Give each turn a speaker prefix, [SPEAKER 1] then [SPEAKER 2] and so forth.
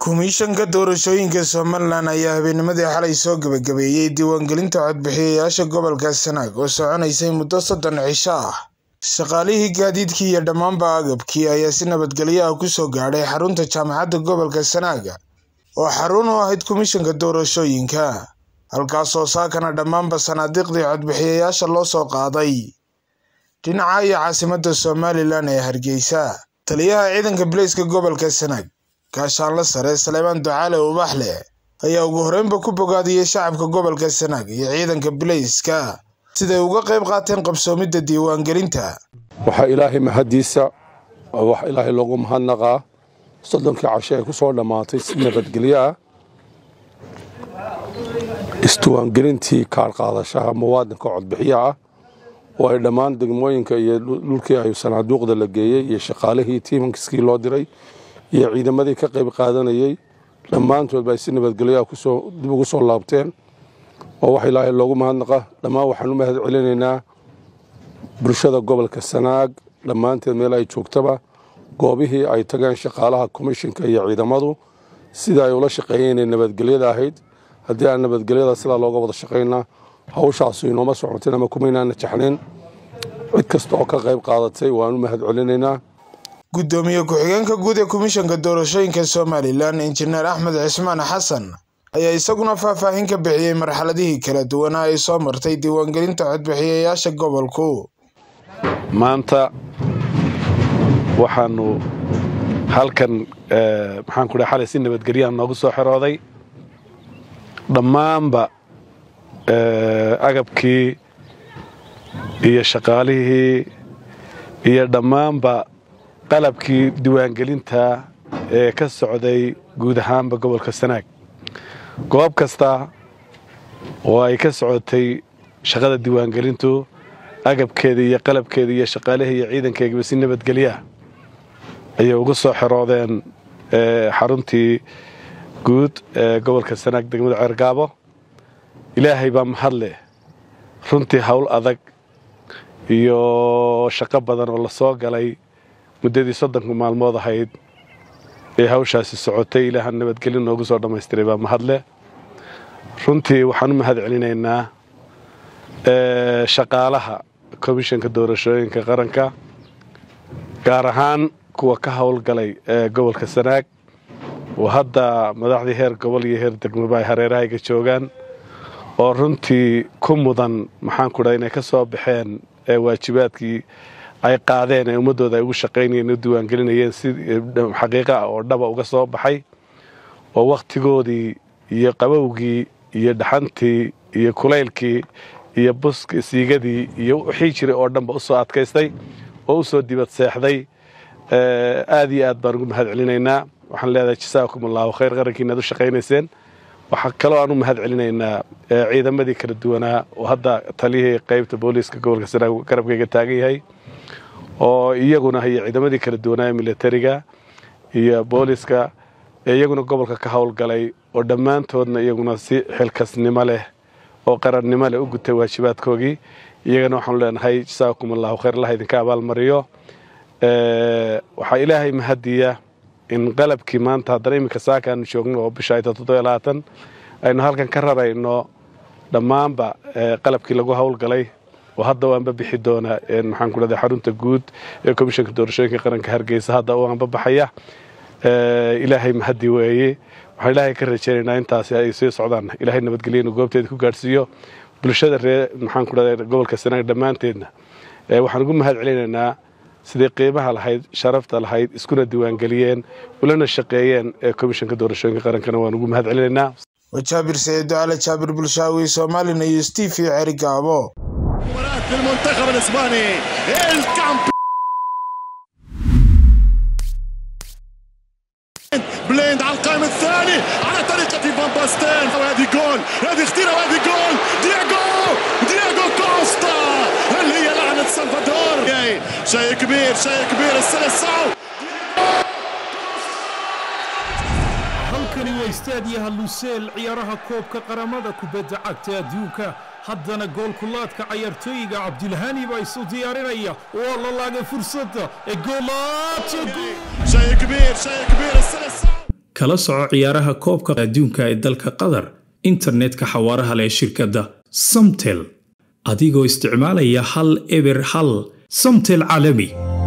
[SPEAKER 1] Komishanka Doorashooyinka Somalilan ayaa habeennimadii xalay soo gabagabeeyay diiwaangelinta codbixiyayaasha gobolka Sanaag oo soconaysay muddo soddon cisho ah. Shaqaalihii gaadiidkii iyo dhammaanba agabkii ayaa si nabadgelyo ah ku soo gaadhay xarunta jaamacadda gobolka Sanaag oo xarun u ahayd komishanka doorashooyinka, halkaasoo saakana dhammaanba sanaadiiqdii codbixiyayaasha loo soo qaaday dhinaca iyo caasimadda Somalilan ee Hargeysa. Taliyaha ciidanka bileyska gobolka Sanaag gaashaanle sare Salebaan Ducaale Ubaxle ayaa ugu horreynba ku bogaadiyey shacabka gobolka Sanaag iyo ciidanka bileyska siday uga qayb qaateen qabsoomidda diiwaangelinta.
[SPEAKER 2] waxaa ilaahay mahadiisa oo wax ilaahay loogu mahadnaqaa soddonkii casho ee ku soo dhammaatay si nabadgelyo ah isdiiwaangelintii kaar qaadashaha muwaadinka codbixiyaha ah oo ay dhammaan degmooyinka iyo dhulkii ay sanaaduuqda la geeyey iyo shaqaalihii tiimankiskii loo diray iyo ciidamadii ka qayb qaadanayey dhammaantoodba ay si nabadgelyo ah kusoo dib ugu soo laabteen oo wax ilaahay loogu mahadnaqa dhammaan waxaan u mahad celinaynaa bulshada gobolka sanaag dhammaanteed meel ay joogtaba goobihii ay tageen shaqaalaha komishinka iyo ciidamadu sida ay ula shaqeeyeen ee nabadgelyada ahayd haddii aan nabadgelyada sidaa looga wada shaqaynaa hawshaasu inooma socotin ama kumaynaana jaxnayn cid kasta oo ka qayb qaadatay waan u mahad celinaynaa
[SPEAKER 1] Gudoomiye ku-xigeenka guud ee komishanka doorashooyinka Somalilan Injineer Axmed Cismaan Xasan ayaa isaguna faahfaahin ka bixiyey marxaladihii kala duwanaa ay soo martay diiwaangelinta codbixiyayaasha gobolku.
[SPEAKER 3] maanta waxaanu halkan maxaan ku dhahay xalay si nabadgelyaha noogu soo xirooday dhammaanba agabkii iyo shaqaalihii iyo dhammaanba qalabkii diiwaangelinta ee ka socday guud ahaanba gobolka sanaag goob kasta oo ay ka socotay shaqada diiwaangelintu agabkeeda iyo qalabkeeda iyo shaqaalihii iyo ciidankeegaba si nabadgelyaah ayay ugu soo xeroodeen xaruntii guud ee gobolka sanaag degmada ceergaabo ilaahay baa mahadleh runtii howl adag iyo shaqo badan oo la soo galay muddadii soddonka maalmood ahayd ee hawshaasi socotay ilaaha nabadgelyo noogu soo dhammaystiray baa mahadleh runtii waxaan u mahad celinaynaa shaqaalaha komishanka doorashooyinka qaranka gaar ahaan kuwa ka howlgalay ee gobolka sanaag oo hadda madaxdii heer gobol iyo heer degmaba ay hareerahayga joogaan oo runtii ku mudan maxaan ku dhahay inay ka soo baxeen waajibaadkii ay qaadeen ee ummaddooda ay ugu shaqaynayeen u diiwaangelinayeen si xaqiiqa ah oo dhaba uga soo baxay oo wakhtigoodii iyo qabowgii iyo dhaxantii iyo kulaylkii iyo buski siigadii iyo wixii jiray oo dhanba u soo adkaystay oo u soo dibad seexday aad iyo aad baan ugu mahad celinaynaa waxaan leedahay jasaakum allahu khayr qarankiina ad u shaqaynayseen waxaa kaloo aan u mahad celinaynaa ciidamadii kala duwanaa oo hadda taliyihii qaybta booliiska gobolka sanaag garabkayga taagan yahay oo iyaguna iyo ciidamadii kala duwanaa militariga iyo booliiska ee iyaguna gobolka ka howlgalay oo dhammaantoodna iyaguna si xilkasnimo leh oo qarannimo leh u gutay waajibaadkoogii iyagana waxaanu leenahay jasaakum allahu khayr allah idinka abaalmariyo waxaa ilaahay mahadiya in qalabkii maanta haddana iminka saakaanu joogno oo bisha ayta toddobiyo labaatan aynu halkan ka rarayno dhammaanba qalabkii lagu howlgalay oo hadda waanba bixi doona maxaan ku dhahday xarunta guud ee komishanka doorashooyinka qaranka hargeysa hadda waanba baxaya ilaahay mahadi weeye waxaan ilaahay ka rajaynaynaa intaasi ay sii socdaan ilaahay nabadgelyanu goobteeda ku gaadhsiiyo bulshada ree maxaan ku dhahday gobolka sanaag dhammaanteedna waxaan ugu mahad celinaynaa sidai qiimaha lahayd sharafta lahayd iskuna diiwaangeliyeen ulana shaqeeyeen ee komishanka doorashooyinka qarankana waan ugu mahad celinaynaa
[SPEAKER 1] وجابر سيد على جابر بلشاوي سومالي نيوز تي في عرقابو
[SPEAKER 4] مباراة المنتخب الاسباني الكامب بليند على القائم الثاني على طريقة فان باستين وهذه جول هذه اختيرة وهذه جول دياغو دياغو كوستا هل هي لعنة سلفادور شيء كبير شيء كبير السلسعو
[SPEAKER 5] halkani waa istaadiyaha luseel ciyaaraha koobka qaramada kubadda cagta adduunka haddana goolkulaadka cayaartooyiga cabdilhani baa isu diyaarinaya waa la laagay fursadda ee goolaadka
[SPEAKER 4] شيء كبير شيء كبير السلسعو
[SPEAKER 5] kala soco ciyaaraha koobka adduunka ee dalka qatar internetka xawaaraha leh shirkadda samtel adigoo isticmaalaya hal eber hal samtel caalami